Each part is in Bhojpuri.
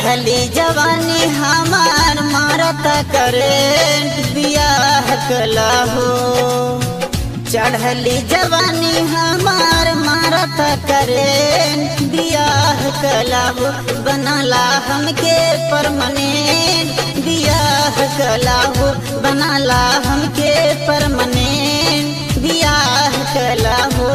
चढ़ली जवानी हमार मारत करेंट बियाह कला हो चढ़ली जवानी हमार मारत करेंट बियाह कला हो बनला हमके परमानेंट बियाह कला हो बनला हमके परमानेंट बियाह कला हो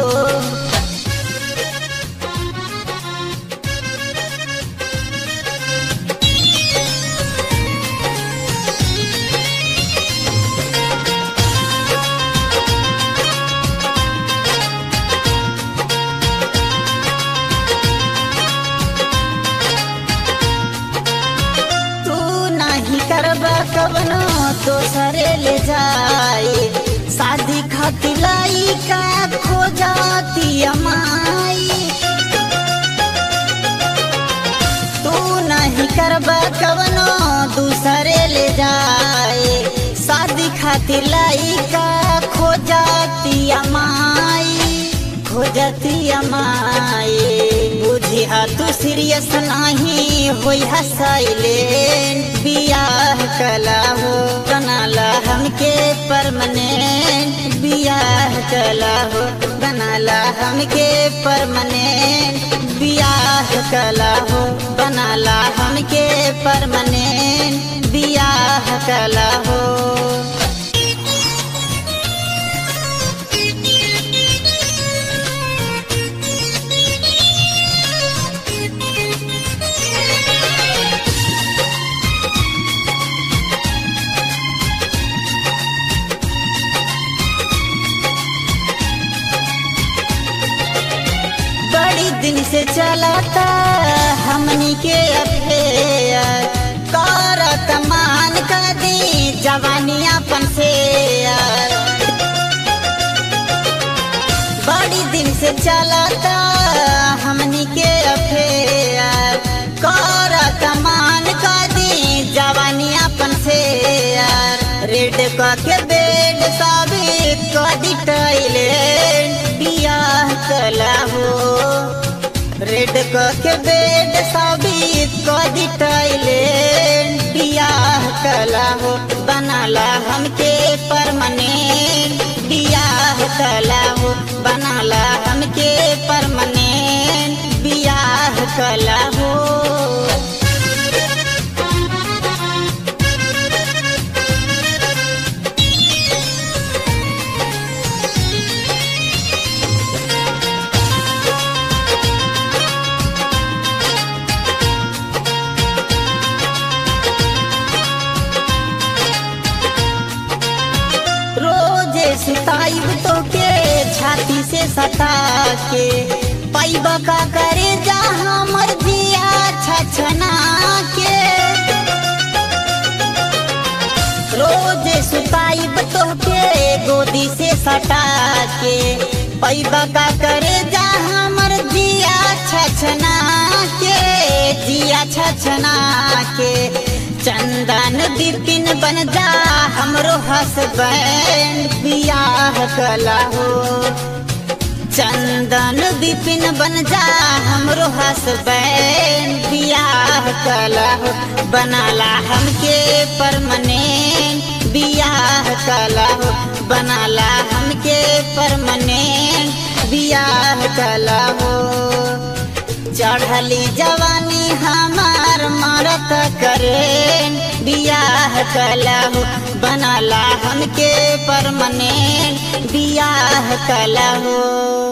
तू नहीं करबा कवनो दोसरे ले जाए शादी खातिर लाई का खो जाती अमाई तू नहीं करबा कवनो दूसरे ले जाए शादी खातिर लाई का खो जाती अमाई खो जाती अमाई बुझिया तू सीरियस नहीं होई साइलेंट बियाह कला हो बनाला हमके परमानेंट बियाह कला हो बनाला हमके परमानेंट बियाह कला हो बनाला हमके परमानेंट बियाह कला हो बड़ी दिन से चलाता हमनी के अफेयर कर कमान कर दी जवानी अपन से बड़ी दिन से चलाता हमनी के अफेयर कर कमान कर दी जवानी अपन से रेड क के बेड साबित कर दी टॉयलेट बियाह कला हो रेड क के बेड साबित कर दी टॉयलेट बियाह कला हो बनाला हमके परमानेंट बियाह कला हो बनाला हमके परमानेंट बियाह कला हो रोजे सिताइब तो के छाती से सता के पैबा का करे जा हमर जिया छछना के रोजे सुताइब तो के गोदी से सटा के पैबा का करे जा हमर जिया छछना के जिया छछना के चंदन बिपिन बन जा हमरो हसबैंड बियाह कला हो चंदन बिपिन बन जा हमरो हसबैंड बियाह कला हो बनाला हमके परमानेंट बियाह कला हो बनाला हमके परमानेंट बियाह कला हो चढ़ली जवानी हमार मरत करें बियाह कला हो बनाला हमके परमानेंट बियाह कला हो